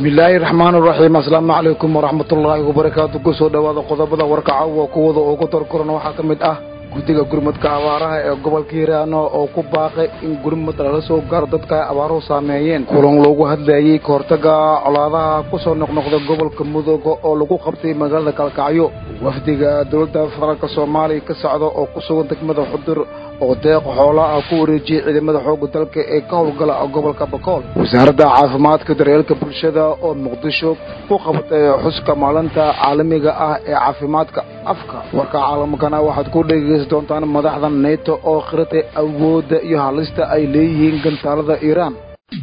bismillaahi raxmaan raxiim asalaamu calaykum waraxmatullaahi wabarakaatu kusoo dhowaada qodobada warkaca waa kuwada ugu darkoran waxaa ka mid ah guddiga gurmadka abaaraha ee gobolka hiiraano oo ku baaqay in gurmad lala soo gaaro dadka ay abaaruhu saameeyeen kulan loogu hadlayey ka hortaga colaadaha ku soo noqnoqda gobolka mudooga oo lagu qabtay magaalada kalkacyo wafdiga dowladda federaalk soomaaliya ka socda oo ku sugan degmada xudur oo deeq xoolaa ah ku wareejiyey ciidamada xoogga dalka ee ka howlgala gobolka bakool wasaaradda caafimaadka daryeelka bulshada oo muqdisho ku qabatay xuska maalinta caalamiga ah ee caafimaadka afka warka caalamkana waxaad ku dhegeysan doontaan madaxda neto oo khiratay awoodda iyo halista ay leeyihiin gantaalada iiraan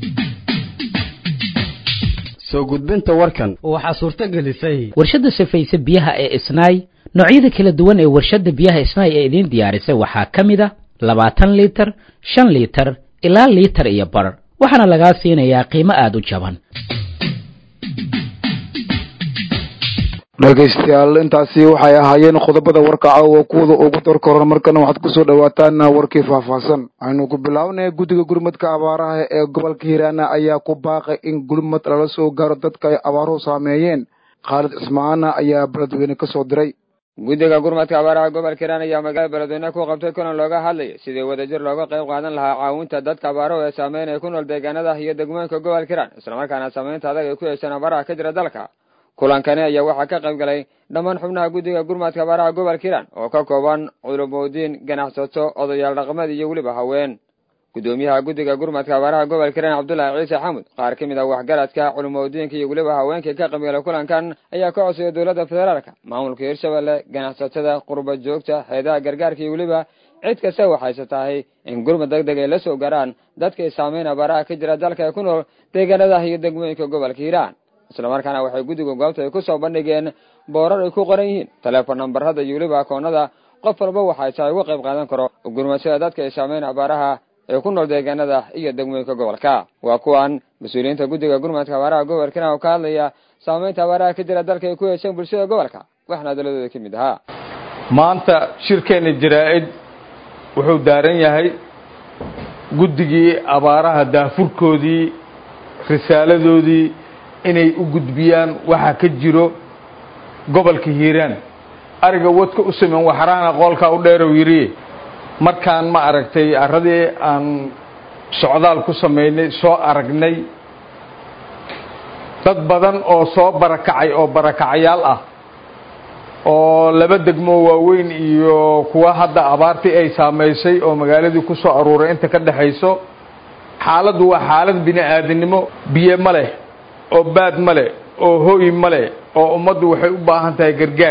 soo gudbinta warkan waxaa suurto gelisay warshadda safayse biyaha ee isnaay noocyada kala duwan ee warshadda biyaha isnaay ee idiin diyaarisay waxaa ka mid a labaatan liitar shan liitar ilaa liitar iyo bar waxaana lagaa siinayaa qiimo aada u jaban dhegaystayaal intaasi waxay ahaayeen qodobada warkaca oo kuwada ugu darkoran markana waxaad kusoo dhawaataan warkii faahfaahsan aynu ku bilownay guddiga gurmadka abaaraha ee gobolka hiiraana ayaa ku baaqay in gurmad lala soo gaaro dadka ay abaaruhu saameeyeen khaalid cismaana ayaa beledweyne ka soo diray guddiga gurmadka abaaraha gobolka hiiraan ayaa magaalada beledweyne ku qabtay kulan looga hadlayay sidii wadajir looga qayb qaadan lahaa caawinta dadka abaaruhu ee saameynaya ku nool deegaanada iyo degmooyinka gobolka hiiraan islamarkaana saameynta adag ay ku yeesheen abaaraha ka jira dalka kulankani ayaa waxaa ka qayb galay dhammaan xubnaha guddiga gurmadka abaaraha gobolka hiiraan oo ka kooban culumoodiin ganacsato odayaal dhaqameed iyo weliba haween guddoomiyaha guddiga gurmadka abaaraha gobolka hiiraan cabdullaahi ciise xamud qaar ka mid ah waxgaradka culumoodiinka iyo weliba haweenkii ka qaybgalay kulankan ayaa ka codsaya dowladda federaalka maamulka hirshabelle ganacsatada qurba joogta heedaha gargaarka iyo weliba cid kasta waxayse tahay in gurmad deg deg ay la soo gaaraan dadkay saameyn abaaraha ka jira dalka ee ku nool deegaanada iyo degmooyinka gobolka hiiraan islamarkaana waxay guddiga goobta ay ku soo bandhigeen boorar ay ku qoran yihiin teleefon nambarada iyo weliba akoonada qof walba waxay tahay uga qayb qaadan karo gurmadsada dadka ay saameyn abaaraha ee ku nool deegaanada iyo degmooyinka gobolka waa kuwan mas-uuliyiinta guddiga gurmadka abaaraha gobolka hiiraan oo ka hadlaya saameynta abaaraha ka jira dalka ay ku yeesheen bulshada gobolka waxna daladooda ka mid ahaa maanta shirkeenna jaraa-id wuxuu daaran yahay guddigii abaaraha daafurkoodii risaaladoodii inay u gudbiyaan waxa ka jiro gobolka hiiraan ariga wadka u sameyn waxraana qoolkaa u dheerow yidhi markaan ma aragtay arradii aan socdaal ku samaynay soo aragnay dad badan oo soo barakacay oo barakacayaal ah oo laba degmo waaweyn iyo kuwa hadda abaartii ay saamaysay oo magaaladii ku soo aruuray inta ka dhexayso xaaladdu waa xaalad bini aadannimo biyo ma leh oo baad ma leh oo hooy ma leh oo ummaddu waxay u baahan tahay gargaar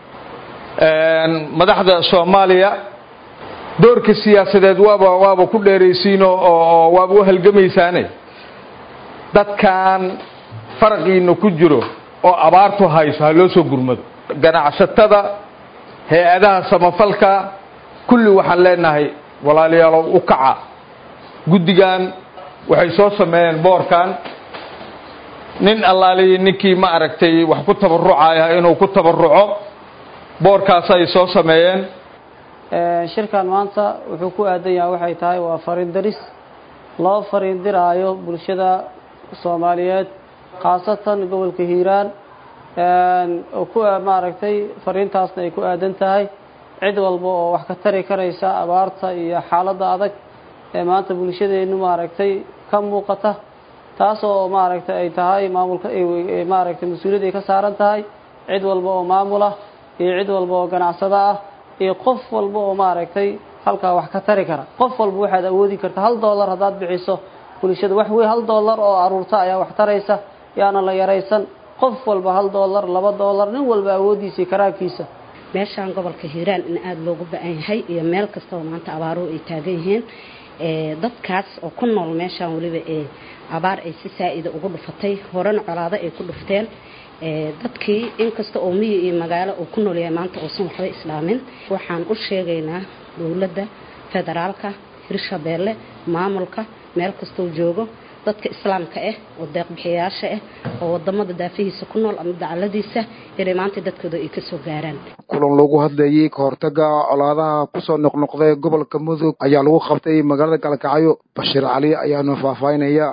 madaxda soomaaliya doorka siyaasadeed waaba waaba ku dheeraysiinoo oo waaba u halgamaysaane dadkan faraqiina ku jiro oo abaartu hayso ha loo soo gurmado ganacsatada hay-adaha samafalka kulli waxaan leenahay walaalayaalow u kaca guddigan waxay soo sameeyeen boorkan nin allaaliyi ninkii ma aragtay wax ku tabarucaya inuu ku tabaruco boorkaasay soo sameeyeen shirkan maanta wuxuu ku aadan yahay waxay tahay waa fariin daris loo fariin diraayo bulshada soomaaliyeed khaasatan gobolka hiiraan oo ku maaragtay fariintaasna ay ku aadan tahay cid walba oo wax ka tari karaysa abaarta iyo xaaladda adag ee maanta bulshadeennu maaragtay ka muuqata taas oo maaragtay ay tahay maamulka maaragtay mas-uuliyad ay ka saaran tahay cid walba oo maamul ah iyo cid walba oo ganacsado ah iyo qof walba oo maaragtay halkaa wax ka tari kara qof walba waxaad awoodi karta hal dollar haddaad bixiso bulshada wax wey hal dollar oo aruurta ayaa wax taraysa yaana la yaraysan qof walba hal dollar laba dollar nin walba awooddiisa iyo karaankiisa meeshaan gobolka hiiraan in aada loogu ba-an yahay iyo meel kasta oo maanta abaaruhu ay taagan yihiin dadkaas oo ku nool meeshaan weliba ee abaar ay si saa-ida ugu dhufatay horena colaado ay ku dhufteen dadkii inkasta oo miyi iyo magaalo uu ku noolyahay maanta uusan waxba islaamin waxaan u sheegaynaa dowladda federaalka hirshabeelle maamulka meel kastoo joogo dadka islaamka ah oo deeqbixiyayaasha ah oo wadamada daafihiisa ku nool ama dacaladiisa inay maanta dadkooda ay kasoo gaaraan kulan lagu hadlayey ka hortaga colaadaha kusoo noqnoqday gobolka mudug ayaa lagu qabtay magaalada galkacyo bashiir cali ayaanu faahfaahinaya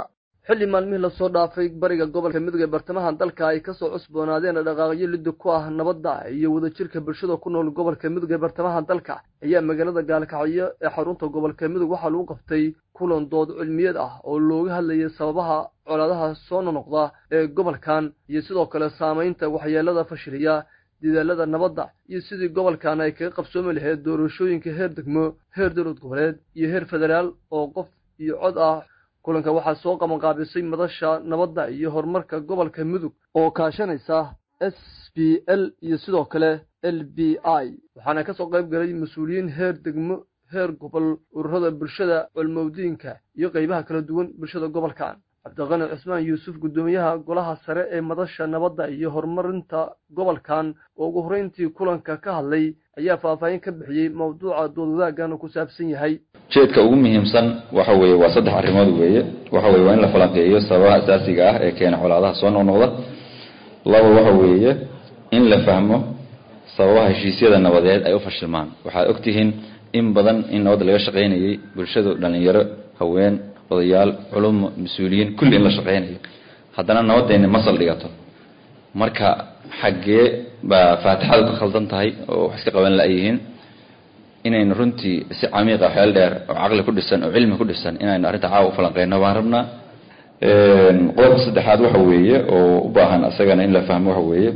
xilli maalmihii lasoo dhaafay bariga gobolka midooda ee bartamaha dalka ay kasoo cusboonaadeen dhaqaaqyo liddi ku ah nabadda iyo wadajirka bulshada ku nool gobolka midooda ee bartamaha dalka ayaa magaalada gaalkacyo ee xarunta gobolka midog waxaa lagu qabtay kulan dood cilmiyeed ah oo looga hadlayay sababaha colaadaha soo nonoqda ee gobolkan iyo sidoo kale saamaynta waxyeelada fashiliya dadaalada nabadda iyo sidii gobolkan ay kaga qabsoomi lahayd doorashooyinka heer degmo heer dowlad goboleed iyo heer federaal oo qof iyo cod ah kulanka waxaa soo qabanqaabisay madasha nabadda iyo horumarka gobolka mudug oo kaashanaysa s b l iyo sidoo kale l b i waxaana ka soo qayb galay mas-uuliyiin heer degmo heer gobol ururada bulshada culmowdiinka iyo qaybaha kala duwan bulshada gobolkan cabdiqani cusmaan yuusuf guddoomiyaha golaha sare ee madasha nabadda iyo horumarinta gobolkan oo ugu horreyntii kulanka ka hadlay ayaa faahfaahin ka bixiyey mawduuca doodwadaagan ku saabsan yahay jeedka ugu muhiimsan waxa weeye waa saddex arrimood weeye waxa weye waa in la falanqeeyo sababaha asaasiga ah ee keena colaadaha soo noqnoqda laba waxa weeye in la fahmo sababaha heshiisyada nabadeed ay u fashilmaan waxaad ogtihiin in badan in nabadda laga shaqaynayay bulshadu dhalinyaro haween odayaal culumo mas-uuliyiin kulli in la shaqaynayo haddana nabadeenni ma saldhigato marka xaggee baa faatixadu ka khaldan tahay oo wax iska qaban la-yihiin inaynu runtii si camiiqa xeel dheer oo caqli ku dhisan oo cilmi ku dhisan inaynu arrinta caawa u falanqeyno baan rabnaa qodobka saddexaad waxa weeye oo u baahan asagana in la fahmo waxa weeye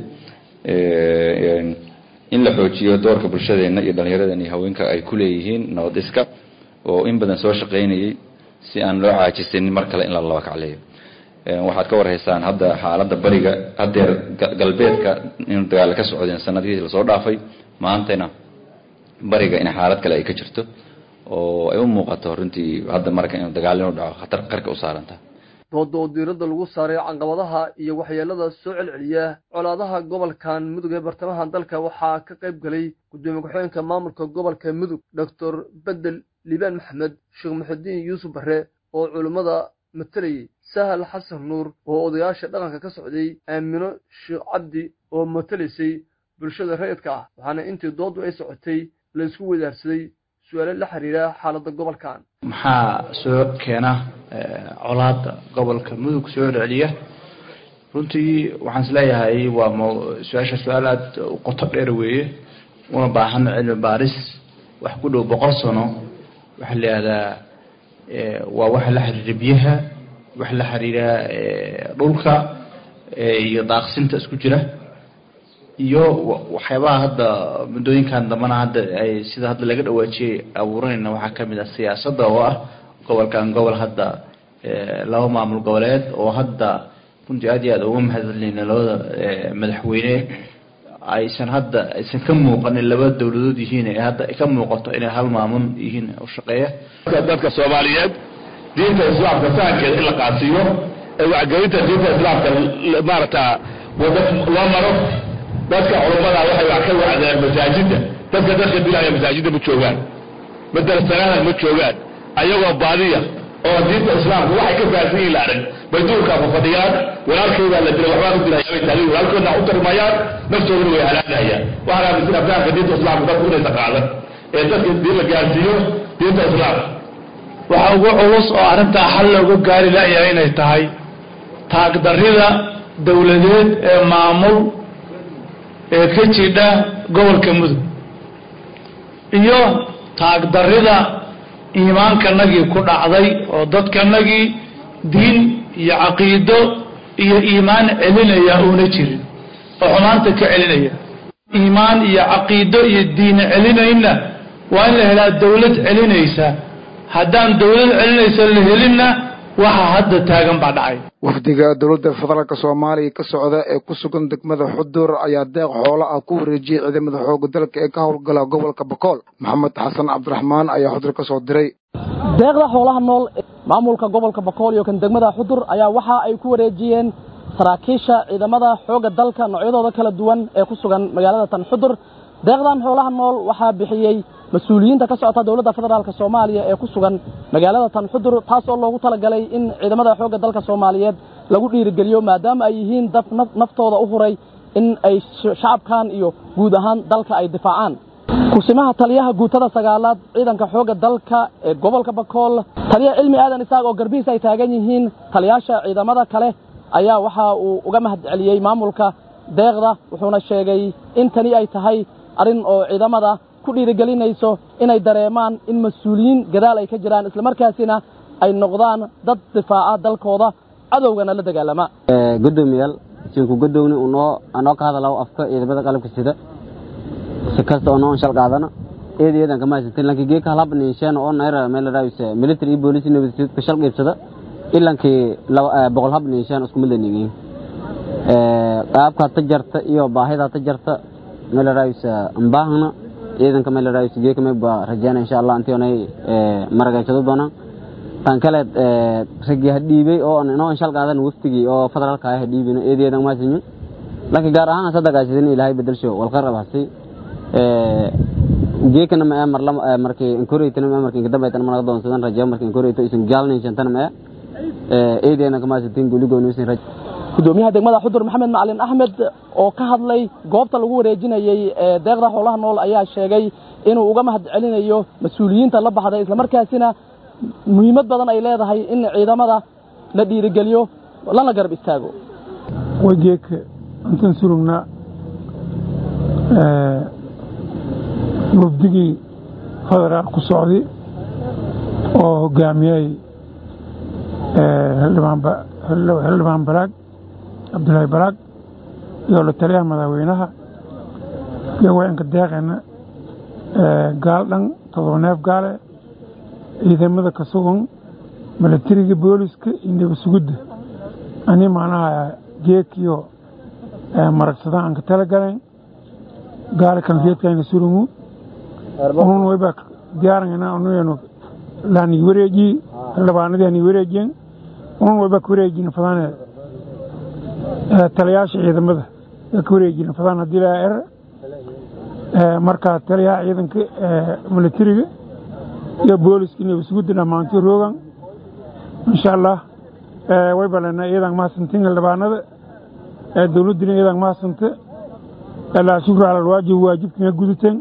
in la xoojiyo doorka bulshadeena iyo dhallinyaradeena iyo haweenka ay ku leeyihiin nabad iska oo in badan soo shaqaynayay si aan loo caajisanin mar kale in la laba kacleeyo waxaad ka warhaysaan hadda xaaladda bariga hadeer galbeedka in dagaal ka socdeen sanadihii lasoo dhaafay maantana bariga in xaalad kale ay ka jirto oo ay u muuqato runtii hadda marka inuu dagaal inuu dhaco khatar qarka u saaranta dooda oo diiradda lagu saaray caqabadaha iyo waxyeelada soo celceliya colaadaha gobolkan mudug ee bartamaha dalka waxaa ka qayb galay gudoomiye ku-xigeenka maamulka gobolka mudug doctor bedel liibaan maxamed sheekh muxudiin yuusuf barre oo culummada matalayay sahal xasan nuur oo odayaasha dhaqanka ka socday aamino sheekh cabdi oo matalaysay bulshada rayidka ah waxaana intii dooddu ay socotay la isku wadaarsaday su-aalo la xiriira xaaladda gobolkan maxaa soo keena colaada gobolka mudug soo celceliya runtii waxaan isleeyahay waa m su-aasha su-aal aada u qoto dheer weeye una baahan cilmi baaris wax ku dhow boqol sano waxaa la yihahdaa waa waxa la xiriira biyaha waxa la xiriira dhulka iyo daaqsinta isku jira iyo waxyaabaha hadda muddooyinkan dambana hadda ay sida hadda laga dhawaajiyay abuuranayna waxaa kamid ah siyaasadda oo ah gobolkan gobol hadda laba maamul goboleed oo hadda runtii aad iyo aad uga mahadcelinayna labada madaxweyne aysan hadda aysan ka muuqanin laba dowladood yihiin ee hadda ka muuqato inay hal maamul yihiin u shaqeeya dadka soomaaliyeed diinta islaamka fahankeeda in la qaasiyo ee wacgelinta diinta islaamka maarata wada loo maro dadka culummada waxay wax ka wacdeen masaajidda dadka dadka dilaya masaajidda ma joogaan madarasanaana ma joogaan ayagoo baadiya oo diinta islaamka waxay ka fahansan yihin la arag bay duurkaa ku fadhiyaan walaalkoodaa la dilay waxbaa ku dilaya bay taagin walaalkoodna u tarmayaan naftooduna way halaagayaan waxaan aaminsan fahanka diinta islaamka dadku inaysa qaadan ee dadka diin la gaarsiiyo diinta islaamka waxa ugu culus oo arrintaa xal looga gaari layahay inay tahay taagdarrida dowladeed ee maamul ee ka jidha gobolka mudug iyo taagdarrida iimaankanagii ku dhacday oo dadkanagii diin iyo caqiido iyo iimaan celinaya uuna jirin oo xumaanta ka celinaya iimaan iyo caqiido iyo diin celinayna waa in la helaa dawlad celinaysa haddaan dawlad celinaysa la helinna waxa hadda taagan baa dhacay wafdiga dowladda federaalka soomaaliya ka socda ee ku sugan degmada xudur ayaa deeq xoolo ah ku wareejiyey ciidamada xooga dalka ee ka howlgala gobolka bakool maxamed xasan cabdiraxmaan ayaa xudur ka soo diray deeqda xoolaha nool maamulka gobolka bakool iyo kan degmada xudur ayaa waxa ay ku wareejiyeen saraakiisha ciidamada xoogga dalka noocyadooda kala duwan ee ku sugan magaalada tan xudur deeqdan xoolaha nool waxaa bixiyey mas-uuliyiinta ka socota dowladda federaalk soomaaliya ee ku sugan magaalada tan xudur taas oo loogu talagalay in ciidamada xoogga dalka soomaaliyeed lagu dhiirigeliyo maadaama ay yihiin dad naftooda u huray in ay shacabkan iyo guud ahaan dalka ay difaacaan kusimaha taliyaha guutada sagaalaad ciidanka xoogga dalka ee gobolka bakool taliya cilmi aadan isaaq oo garbihiis ay taagan yihiin taliyaasha ciidamada kale ayaa waxa uu uga mahad celiyey maamulka deeqda wuxuuna sheegay in tani ay tahay arrin oo ciidamada ku dhiirigelinayso inay dareemaan in mas-uuliyiin gadaal ay ka jiraan islamarkaasina ay noqdaan dad difaaca dalkooda cadowgana la dagaalama gudoomiyaal sinku gudowni unoo anoo ka hadalaw afka ciidamada qalabka sida si kasta oo noo shal qaadana eed eedan kama haysatin lanki geeka halab ninshaan oo nayra meel raaysa military iyo police nabadgelyada ka shal qaybsada ilankii boqol hab ninshaan isku mid leeyihiin ee qaabka tajarta iyo baahida tajarta meel raaysa ambaahna ciidanka meel raaysa geeka ma ba rajaan insha Allah intii onay maragayshado doona tan kale ragi hadhiibay oo noo shal qaadan waftigii oo federaalka ah hadhiibina eed eedan ma haysanin laakiin gaar ahaan sadaqaashin ilaahay bedelsho wal qarab hasi geekana ma mar lama markii inkoreytana ma markii kadamba tan mana doonsadan rajo markii inkoreyto isin gaalnin shantana ma eedeena kama sitin guligoon isin rajo gudoomiyaha degmada xudur maxamed macalin axmed oo ka hadlay goobta lagu wareejinayey ee deeqda howlaha nool ayaa sheegay inuu uga mahad celinayo mas-uuliyiinta la baxday islamarkaasina muhiimad badan ay leedahay in ciidamada la dhiirigeliyo lana garab istaago wajeeka intaan surugnaa wafdigii federaal ku socday oo hogaamiyey xildhibaan balaag cabdulaahi balaag iyo la taliyaha madaxweynaha iyo wayanka deeqeena gaal dhan todoba neef gaale ciidamada ka sugan milatariga booliska iyo nabasugidda ani macnaha geekiyo maragsada aan ka tala galayn gaale kan geedkayna surungu unun wayba diyaarangana unuyanu laani wareeji xildhibaanadii ani wareejiyen unun wayba ka wareejina fadane taliyaasha ciidamada ka wareejina fadaan haddii laa er marka taliyaha ciidanka milatariga iyo booliska nabasugudda dhammaantii roogan insha allah wayba lena iyadan mahadsantin xildhibaanada dowladdina iyadan mahadsanta laa shukru cala alwaajib waajibkiina guduteen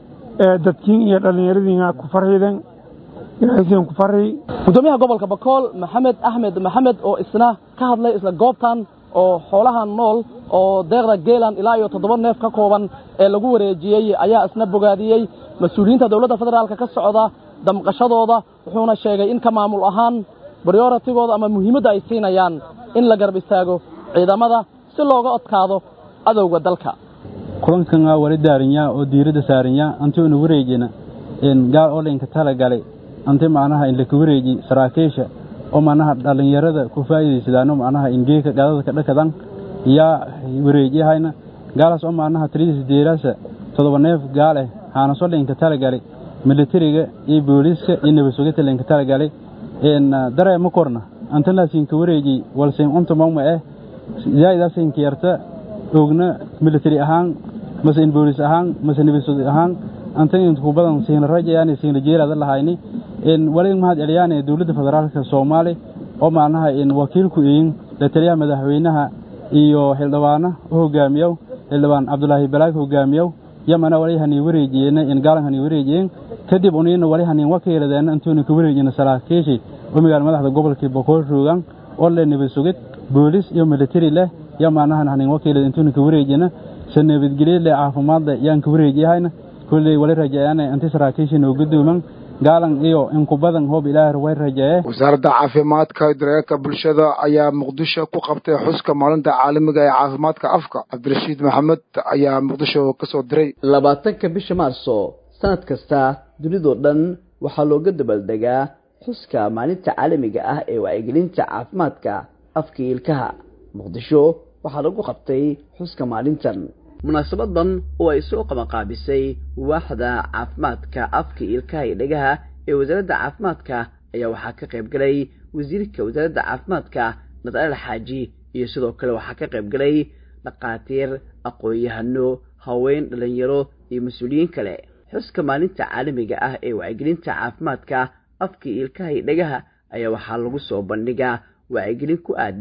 dadkiin iyo dhallinyaradiina ku farxiideen ilaahaysiin ku farxi gudoomiyaha gobolka bakool maxamed axmed maxamed oo isna ka hadlay isla goobtan oo xoolaha nool oo deeqda geelan ilaa iyo toddoba neef ka kooban ee lagu wareejiyey ayaa isna bogaadiyey mas-uuliyiinta dowladda federaalka ka socda damqashadooda wuxuuna sheegay in ka maamul ahaan baryoratigooda ama muhiimadda ay siinayaan in la garab istaago ciidamada si looga odkaado adowga dalka kulankan wali daarinyaa oo diiradda saarinyaa anti una wareejina gaal oo dhinka tala galay anti macnaha in laka wareeji saraakiisha oo macnaha dhallinyarada ku faa'iidaysadaano macnaha ingeeka gadadka dhakadan yaa wareejiyahayna gaalaas oo macnaha tiridiisa deeraasa todoba neef gaal eh haanasoo dhinka tala galay militariga iyo booliiska iyo nabasugita linka tala galay daree ma korna antanaasinka wareeji walsin unta mawma eh zaa'idaasinka yarta ogna military ahaan mase in boolis ahaan mase nabasug ahaan antan intku badan siina rajayaan siina jeelada lahayni in wali mahad celiyaan dowladda federaalka Soomaali oo macnaha in wakiilku in la taliyaha madaxweynaha iyo xildhibaana oo hogaamiyo xildhibaan Cabdulaahi Balaag hogaamiyo yamana wali hani wareejiyeen in gaalan hani wareejiyeen kadib unina wali hani wakiiladeen intuuna ka wareejina saraakiishi oo magaal madaxda gobolka Boqol roogan oo la nabasugid boolis iyo military leh yamana hani wakiilada intuuna ka wareejina sanabadgelyo leh caafimaadda yaan ka wareejiyahayna kulley wali rajayaan inta saraakiisha noo gudooman gaalan iyo in ku badan hoob ilaahay way rajaye wasaaradda caafimaadka daryeelka bulshada ayaa muqdisho ku qabtay xuska maalinta caalamiga ee caafimaadka afka cabdirashiid maxamed ayaa muqdisho ka soo diray labaatanka bisha maarso sanad kasta dunidoo dhan waxaa looga dabaaldegaa xuska maalinta caalamiga ah ee wacyigelinta caafimaadka afka ilkaha muqdisho waxaa lagu qabtay xuska maalintan munaasabadan oo ay soo qabanqaabisay waaxda caafimaadka afka ilkaha iyo dhegaha ee wasaaradda caafimaadka ayaa waxaa ka qayb galay wasiirka wasaaradda caafimaadka nadal xaaji iyo sidoo kale waxaa ka qayb galay dhakhaatiir aqoon-yahano haween dhalinyaro iyo mas-uuliyiin kale xuska maalinta caalamiga ah ee wacyigelinta caafimaadka afka ilkaha iyo dhegaha ayaa waxaa lagu soo bandhigaa wacyigelin ku aadan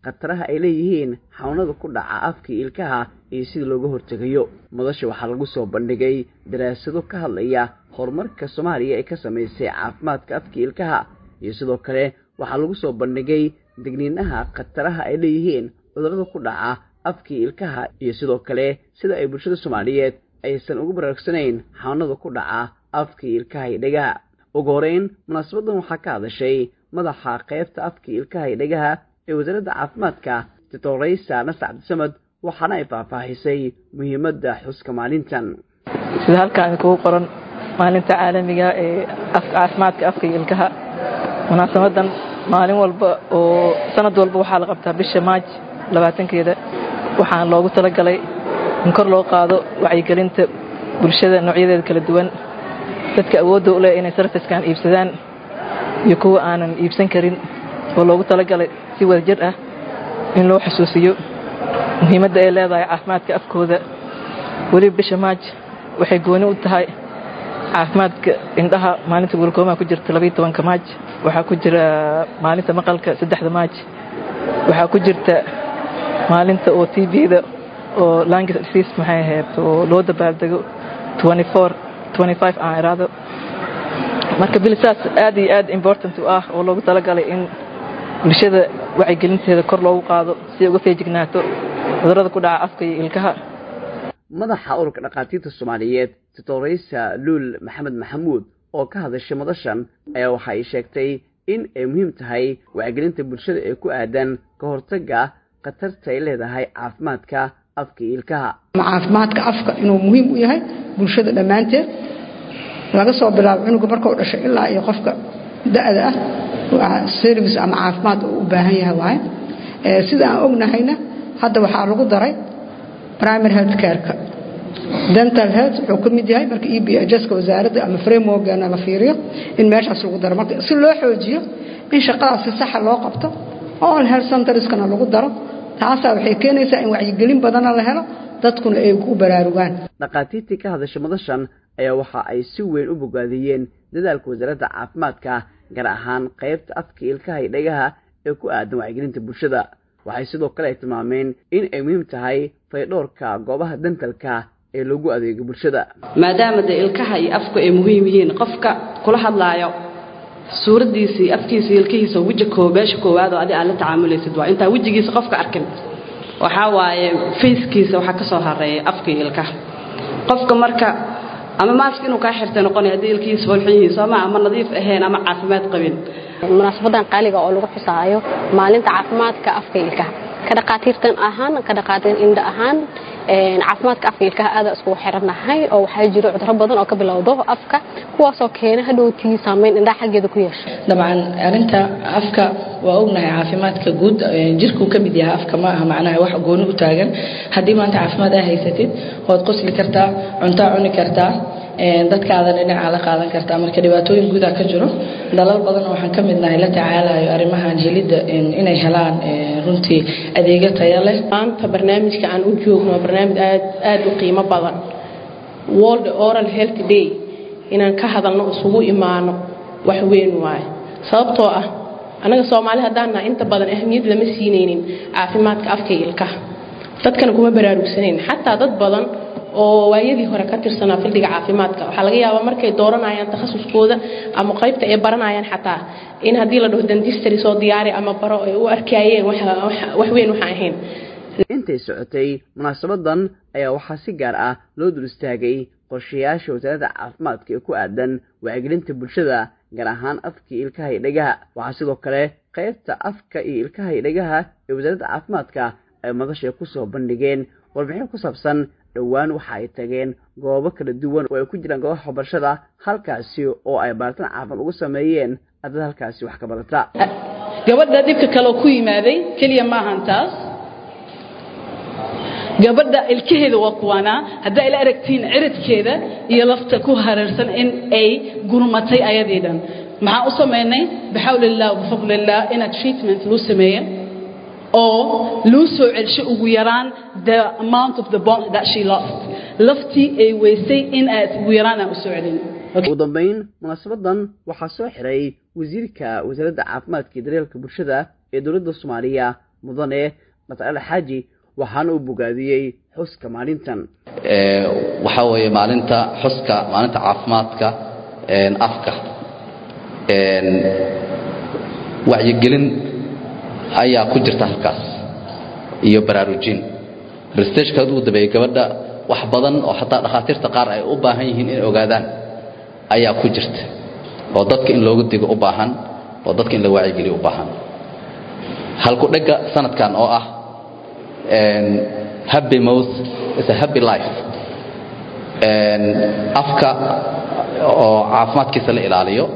khataraha ay leeyihiin xanuunada ku dhaca afka ilkaha iyo sida looga hortegayo madasha waxaa lagu soo bandhigay daraasado ka hadlaya horumarka soomaaliya ee ka samaysay caafimaadka afka ilkaha iyo sidoo kale waxaa lagu soo bandhigay degniinaha khataraha ay leeyihiin cudurrada ku dhaca afkii ilkaha iyo sidoo kale sida ay bulshada soomaaliyeed aysan ugu baraarugsanayn xanuunada ku dhaca afkii ilkaha iyo dhegaha ugu horeyn munaasabadan waxaa ka hadashay madaxa qaybta afkii ilkaha iyo dhegaha ee wasaaradda caafimaadka doctoraysa nasar cabdisamad waxaana ay faahfaahisay muhiimadda xuska maalintan sida halkaan kugu qoran maalinta caalamiga ee caafimaadka afka iyo ilkaha munaasabadan maalin walba oo sanad walba waxaa la qabtaa bisha maaj labaatankeeda waxaan loogu talagalay in kor loo qaado wacyigelinta bulshada noocyadeeda kala duwan dadka awoodda u leh inay sarfiskan iibsadaan iyo kuwa aanan iibsan karin oo loogu talagalay si wadajir ah in loo xusuusiyo muhiimadda ay leedahay caafimaadka afkooda weliba bisha maaj waxay gooni u tahay caafimaadka indhaha maalinta gulkoomaha ku jirta labaiyo tobanka maaj waxaa ku jira maalinta maqalka saddexda maaj waxaa ku jirta maalinta oo t v-da oo language disease maxay ahayd oo loo dabaaldego aan iraado marka bilisaas aad iyo aad important u ah oo loogu talagalay in bulshada wacyigelinteeda kor loogu qaado si ay uga feejignaato cudurrada ku dhaca afka iyo ilkaha madaxa ururka dhakhaatiirta soomaaliyeed doctoraysa luul maxamed maxamuud oo ka hadashay madashan ayaa waxa ay sheegtay in ay muhiim tahay wacyigelinta bulshada ee ku aadan ka hortagga khatarta ay leedahay caafimaadka afka iyo ilkaha caafimaadka afka inuu muhiim u yahay bulshada dhammaanteed laga soo bilaabo cunuga markuu dhashay ilaa iyo qofka da-da ah waa service ama caafimaad uu u baahan yahay waaye sida aan ognahayna hadda waxaa lagu daray primary health care-ka dental health wuxuu ka mid yahay marka e b hska wasaaradda ama frameworkana la fiiriyo in meeshaas lagu daro marka si loo xoojiyo in shaqadaas si saxa loo qabto all health centerskana lagu daro taasaa waxay keenaysaa in wacyigelin badana la helo dadkuna ay ku baraarugaan dhakhaatiirtii ka hadashay madashan ayaa waxa ay si weyn u bogaadiyeen dadaalka wasaaradda caafimaadka gaar ahaan qaybta afka ilkaha iyo dhegaha ee ku aadan wacyigelinta bulshada waxay sidoo kale ay tilmaameen in ay muhiim tahay faydhoorka goobaha dantalka ee loogu adeego bulshada maadaama dee ilkaha iyo afku ay muhiim yihiin qofka kula hadlaayo suuraddiisii afkiisa ilkihiisa weji koo meesha koowaad oo adi aad la tacaamulaysid waa intaa wejigiisa qofka arkin waxaa waaye fayskiisa waxaa ka soo hareeya afka iyo ilkaha qofka marka ama maask inuu kaa xirtay noqonaya haddii ilkihiisa folxin yihiin sooma ama nadiif ahayn ama caafimaad qabin munaasabadan qaaliga oo lagu xusaayo maalinta caafimaadka afka iyo ilkaha ka dhaqaatiirtan ahaan ka dhaqaatiir indha ahaan caafimaadka afka ilkaha aada iskugu xirannahay oo waxaa jiro cuduro badan oo ka bilowdo afka kuwaasoo keena hadhowtii saameyn indhaha xaggeeda ku yeesho dabcan arinta afka waa ognahay caafimaadka guud jirkuu ka mid yahay afka ma aha macnaha wax gooni u taagan haddii maanta caafimaad aa haysatid waad qosli kartaa cuntaa cuni kartaa dadkaadan dhinaca la qaadan kartaa marka dhibaatooyin guudaa ka jiro dalal badan waxaan ka midnahay la tacaalayo arrimahan helidda inay helaan runtii adeegyo taya leh maanta barnaamijka aan u joogno waa barnaamij aad aad u qiimo badan world oral health day inaan ka hadalno isugu imaano wax weyn waaye sababtoo ah annaga soomaali haddaan nahay inta badan ahmiyad lama siinaynin caafimaadka afka iyo ilkaha dadkana kuma baraarugsanayn xataa dad badan oo waayadii hore ka tirsanaa fildiga caafimaadka waxaa laga yaabaa markay dooranayaan takhasuskooda ama qaybta ay baranayaan xataa in haddii la dhaho dentistry soo diyaari ama baro ay u arkayeen wax weyn waxaan ahayn intay socotay munaasabadan ayaa waxaa si gaar ah loo dul istaagay qorshayaasha wasaaradda caafimaadka ee ku aadan wacyigelinta bulshada gaar ahaan afkii ilkaha iyo dhegaha waxaa sidoo kale qaybta afka iyo ilkaha iyo dhegaha ee wasaaradda caafimaadka ay madashay kusoo bandhigeen warbixin ku saabsan dhowaan waxa ay tageen goobo kala duwan oo ay ku jiraan goobaha waxbarashada halkaasi oo ay baaritaan caafimaad ugu sameeyeen ardada halkaasi wax ka barata gabadha dhibka kaloo ku yimaaday keliya maahan taas gabadha ilkaheeda waa kuwaanaa haddaa ila aragtiin ciridkeeda iyo lafta ku hareersan in ay gurmatay ayadii dhan maxaan u samaynay bixawlillah bifadlillah inaad treatment loo sameeyo oo loo soo celsho ugu yaraan the amount of the bone that she lost laftii ay weysay in aad ugu yaraan aan u soo celin ugu dambayn munaasabadan waxaa soo xiray wasiirka wasaaradda caafimaadka iyo daryeelka bulshada ee dowladda soomaaliya mudane dr ali xaaji waxaana uu bogaadiyey xuska maalintan waxaa weeye maalinta xuska maalinta caafimaadka afka wacyigelin ayaa ku jirta halkaas iyo baraarujin brestageka uu dabeeyey gabadha wax badan oo xataa dhakhaatiirta qaar ay u baahan yihiin inay ogaadaan ayaa ku jirta oo dadka in looga digo u baahan oo dadka in la wacyigeliyo u baahan halku dhegga sanadkan oo ah happy mouth is a happy life afka oo caafimaadkiisa la ilaaliyo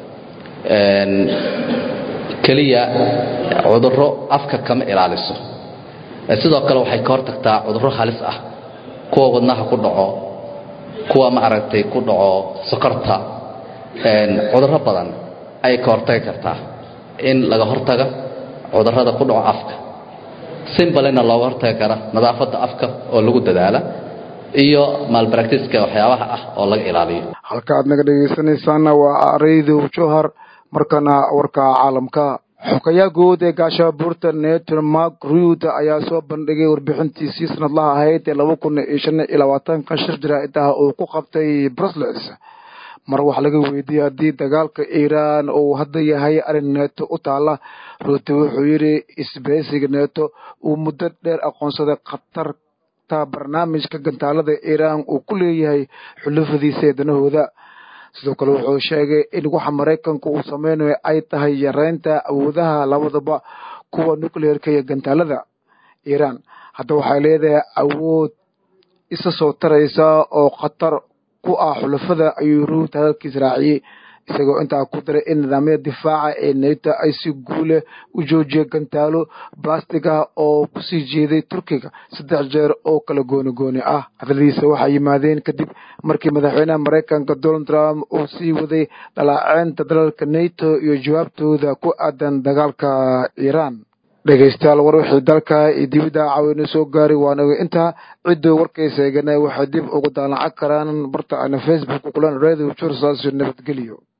keliya cudurro afka kama ilaaliso sidoo kale waxay ka hortagtaa cudurro halis ah kuwa wadnaha ku dhaco kuwa maaragtay ku dhaco sokorta cudurro badan ayay ka hortagi kartaa in laga hortaga cudurrada ku dhaco afka simbalena looga hortagi kara nadaafadda afka oo lagu dadaala iyo malbractiska waxyaabaha ah oo laga ilaaliyo halka aad naga dhegaysanaysaana waa radio johar markana warka caalamka xogayaa guud ee gaashabuurta netor mark ruud ayaa soo bandhigay warbixintiisii sanadlaha ahayd ee laba kun iyo shan iyo labaatanka shir jaraa'id-ah uu ku qabtay brussels mar wax laga weydiiyey haddii dagaalka iiraan uu hadda yahay arrin neeto u taala ruuti wuxuu yidhi isbeysiga neeto uu muddo dheer aqoonsaday khatarta barnaamijka gantaalada iiraan uu ku leeyahay xulufadiisa ee danahooda sidoo kale wuxuu sheegay in waxa maraykanku uu sameynayo ay tahay yareynta awoodaha labadaba kuwa nucleerka iyo gantaalada iiraan hadda waxay leedahay awood isa soo taraysa oo khatar ku ah xulafada ayuu ruut hadalkiis raaciyey isagoo intaa ku daray in nidaamyada difaaca ee neto ay si guule u joojiyeen gantaalo balastig ah oo kusii jeeday turkiga saddex jeer oo kala gooni gooni ah hadaladiisa waxay yimaadeen kadib markii madaxweynaha maraykanka donald trump uu sii waday dhalaaceynta dalalka neto iyo jawaabtooda ku aadan dagaalka iiraan dhegaystayaal war wixii dalka iyo dibidda caawina soo gaari waanaga intaa cidduu warkaysa eegana waxay dib ugu daallacan karaan barta ayna facebook kulan radio jursaas nabadgelyo